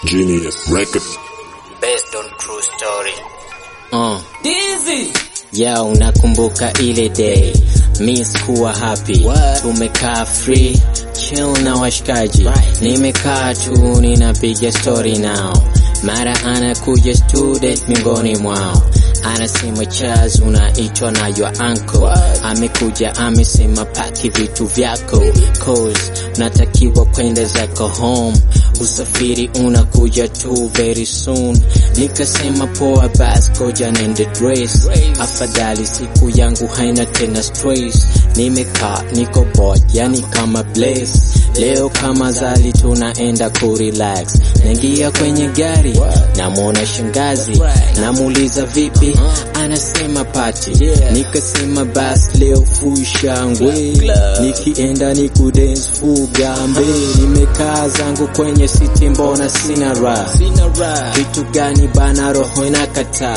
Genius Record. based on true story. Uh. Dizzy. Ya unakumbuka ile day mi sikuwa happy tumekaa free chill na washikaji nimekaa tu ninapiga story nao mara anakuja student miongoni mwao anasema Chaz unaitwa na your uncle amekuja amesema paki vitu vyako cause unatakiwa kwenda zako home usafiri unakuja tu very soon nikasema poa bas koja nende dress afadhali siku yangu haina tena stress nimekaa niko bored yani kama bless leo kama zali tunaenda kurelax naingia kwenye gari namwona shangazi namuuliza vipi anasema pati nikasema bas leo fushangwe nikienda ni kudance fugambe nimekaa zangu kwenye siti mbona sina raha kitu gani bana roho inakataa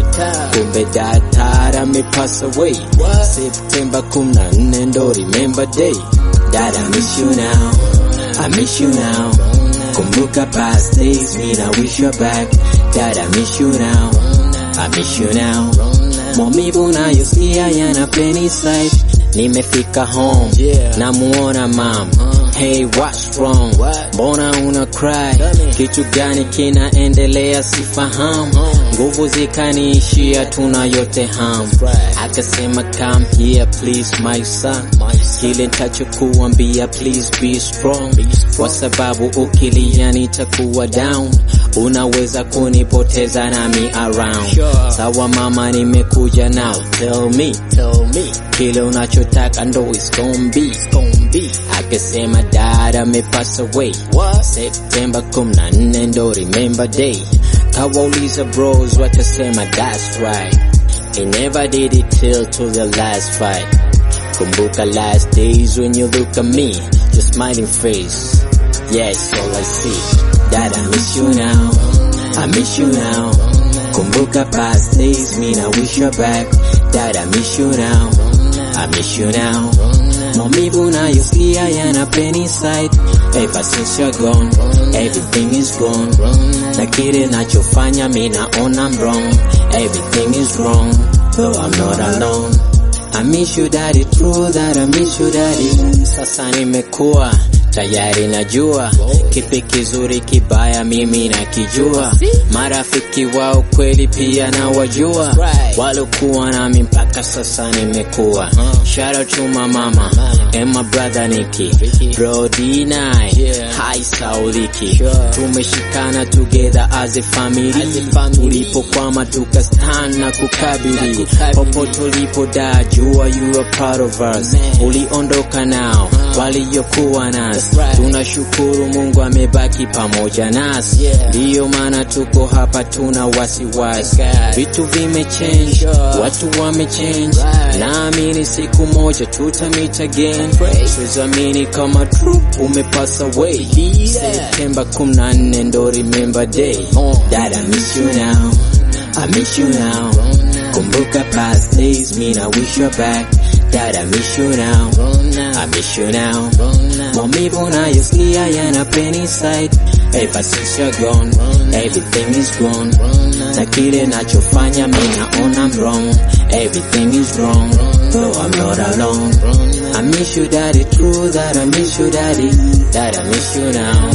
kumbe daktari amepass away septemba 14 ndo remember day Dad, I miss you now. I miss you now. Kumbuka past days, mean I wish you back. Dad, I miss you now. I miss you now. Maumivu nayosikia yanapeni sight. Nimefika home, namuona mom. Hey, what's wrong? Mbona una cry? Kitu gani kinaendelea sifahamu. Nguvu zikaniishia tuna yote ham. Akasema come here please my son. Kile nitachokuambia please be strong. Kwa sababu ukilia nitakuwa down. Unaweza kunipoteza nami around. Sawa mama nimekuja now. Tell me, tell me. Kile unachotaka ndo is gon' be, gon' be. Akasema dad amepass away. September 14 ndo remember day. Kawauliza bros watasema that's right. He never did it till to the last fight. Kumbuka last days when you look at me, your smiling face. Yes, all I see. Dad, I miss you now. I miss you now. Kumbuka past days, mean I wish you back. Dad, I miss you now. I miss you now. Maumivu nayosikia yanapeni sight. Ever since you're gone, everything is gone. Na kile nachofanya mi naona I'm wrong. Everything is wrong, though I'm not alone. I miss you daddy, true that I miss you daddy. Sasa nimekuwa tayari najua kipi kizuri kibaya mimi nakijua. Marafiki wao kweli pia na wajua, walokuwa nami mpaka sasa nimekuwa. Shout out to my mama and my brother Nicky, bro D9, hi Sauliki, tumeshikana together as a family. Tulipokwama tukastand na kukabili, popo tulipo da jua you are part of us. Uliondoka nao waliokuwa nasi, tunashukuru Mungu amebaki pamoja nasi, ndiyo maana tuko hapa, tuna wasiwasi. Vitu vimechange, watu wamechange, naamini siku moja tutamit again. Siwezamini kama true umepass away. September 14 ndo remember day. Dad, I miss you now. I miss you now. Kumbuka past days, mean I wish you back. Dad, I miss you now. I miss you now. Maumivu nayosikia yanapeni sight. Ever since you're gone, everything is gone. Na kile nachofanya mi naona I'm wrong. Everything is wrong, though I'm not alone. I miss you daddy, true that I miss you daddy. Dad, I miss you now.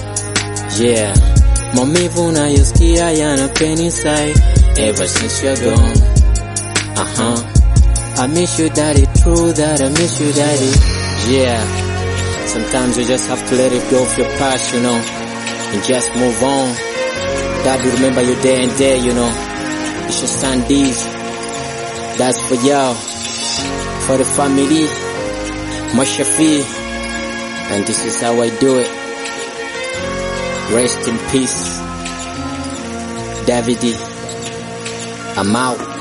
Yeah. Maumivu nayosikia yanapeni sight. Ever since you're gone. Uh-huh. I miss you daddy, true that I miss you daddy. Yeah. Sometimes you just have to let it go of your past, you know, and just move on. God will remember you day and day, you know. It's your son D's. That's for y'all. For the family. Mashafi. And this is how I do it. Rest in peace. Davidi. I'm out.